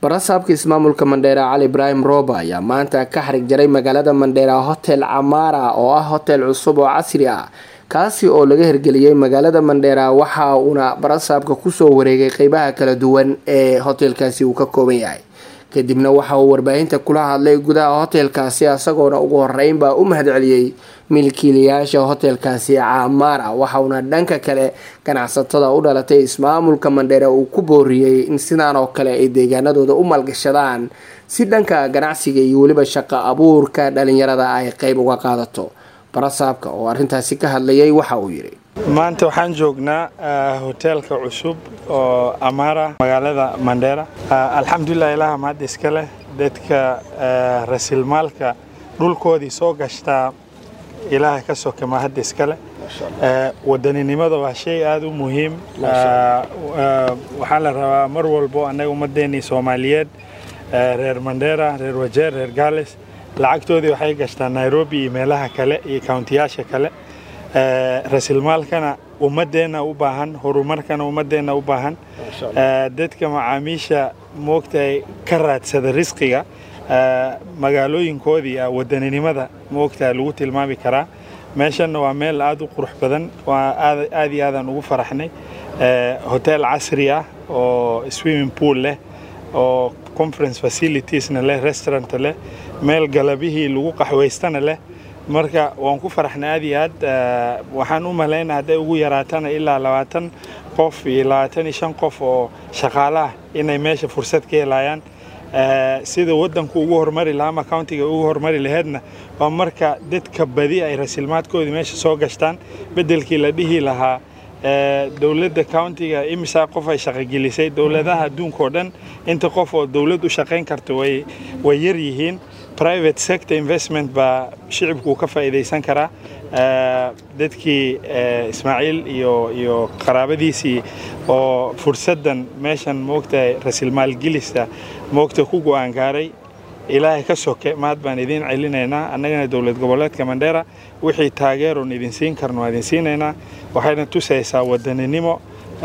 barasaabka ismaamulka mandheera cali ibraahim rooba ayaa maanta ka xarig jaray magaalada mandheera hotel camaara oo ah hotel cusub oo casri ah kaasi oo laga hirgeliyey magaalada mandheera waxa uuna barasaabka kusoo wareegay qeybaha kala duwan ee hotelkaasi uu ka kooban yahay kadibna waxa uu warbaahinta kula hadlay gudaha hotelkaasi isagoona ugu horeynbaa u mahadceliyey milkiilayaasha hotelkaasi camaara waxauna dhanka kale ganacsatada u dhalatay ismaamulka mandheera uu ku booriyey in sidaan oo kale ay deegaanadooda u maalgashadaan si dhanka ganacsiga iyo weliba shaqo abuurka dhalinyarada ay qeyb uga qaadato barasaabka oo arrintaasi ka hadlayay waxa uu yidhi maanta waxaan joognaa hoteelka cusub oo amaara magaalada mandheera alxamdulilah ilaha mahad iska leh dadka rasilmaalka dhulkoodii soo gashtaa ilaaha ka soke mahad iska leh wadaninimada waa shay aada u muhiim waxaa la rabaa mar walbo annaga ummaddeennii soomaaliyeed reer mandheera reer wajeer reer gaales lacagtoodii waxay gashtaa nairobi iyo meelaha kale iyo kauntiyaasha kale rasilmaalkana ummadeenna u baahan horumarkana ummadeenna u baahan dadka macaamiisha moogtahay ka raadsada risqiga magaalooyinkoodii wadaninimada moogtahay lagu tilmaami karaa meeshanna waa meel aada u qurux badan waa aad iyo aadaan ugu faraxnay hotel casri ah oo swimming pool leh oo conference facilitiesna leh restaurant leh meel galabihii lagu qaxwaystana leh marka waan ku faraxnay aad iyo aad waxaan u malaynaa hadday ugu yaraatana ilaa labaatan qof iyo labaatan iyo shan qof oo shaqaale ah inay meesha fursad ka helayaan sida waddanku ugu horumari lahaa ama countiga ugu horumari laheedna waa marka dadka badi ay rasilmaadkoodii meesha soo gashtaan beddelkii la dhihi lahaa dowladda countiga imisaa qof ay shaqogelisay dowladaha adduunka oo dhan inta qof oo dowlad u shaqayn karta way yar yihiin private sector investment baa shicibku ka faa'iidaysan karaa dadkii ismaaciil iyo iyo qaraabadiisii oo fursaddan meeshan moogtahay rasilmaalgelista moogta ku go'aan gaaray ilaahay ka soke mahad baan idiin celinaynaa annagana dowlad goboleedka mandheera wixii taageeroon idin siin karno waa idin siinaynaa waxayna tusaysaa wadaninimo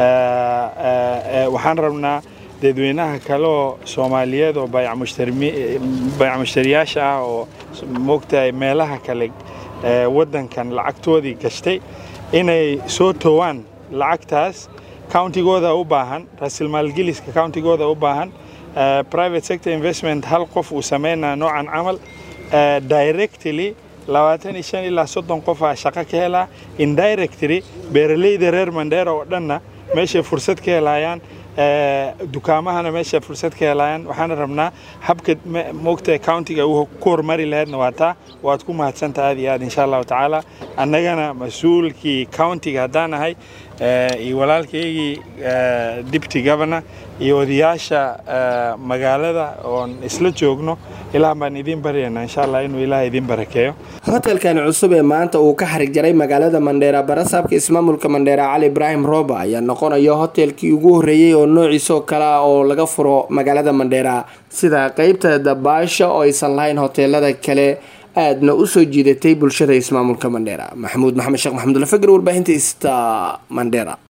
waxaan rabnaa dadweynaha kale oo soomaaliyeed oo bayc mushtariyaasha ah oo moogtahay meelaha kale waddankan lacagtoodii gashtay inay soo towaan lacagtaas countigooda u baahan rasilmaalgeliska countigooda u baahan private sector investment hal qof uu samaynaa noocan camal directly labaatan iyo shan ilaa soddon qofaa shaqo ka helaa indirectly beeraleyda reer mandheera oo dhanna meeshay fursad ka helayaan dukaamahana meesha fursad ka helayaan waxaana rabnaa habka moogtahay countiga uu ku horumari laheydna waa taa waad ku mahadsanta aad iyo aad insha allahu tacaala annagana mas-uulkii countiga haddaan ahay iyo walaalkaygii deputy governor iyo odayaasha magaalada oon isla joogno ilaah baan idiin baryaynaa insha allah inuu ilaah idiin barakeeyo hotelkani cusub ee maanta uu ka xarig jaray magaalada mandheera barasaabka ismaamulka mandheera cali ibraahim rooba ayaa noqonaya hotelkii ugu horreeyey oo noociisoo kale ah oo laga furo magaalada mandheera sida qeybta dabaasha oo aysan lahayn hoteelada kale aadna usoo jiidatay bulshada ismaamulka mandheera maxamuud maxamed sheekh maxamudula fagar warbaahinta ista mandheera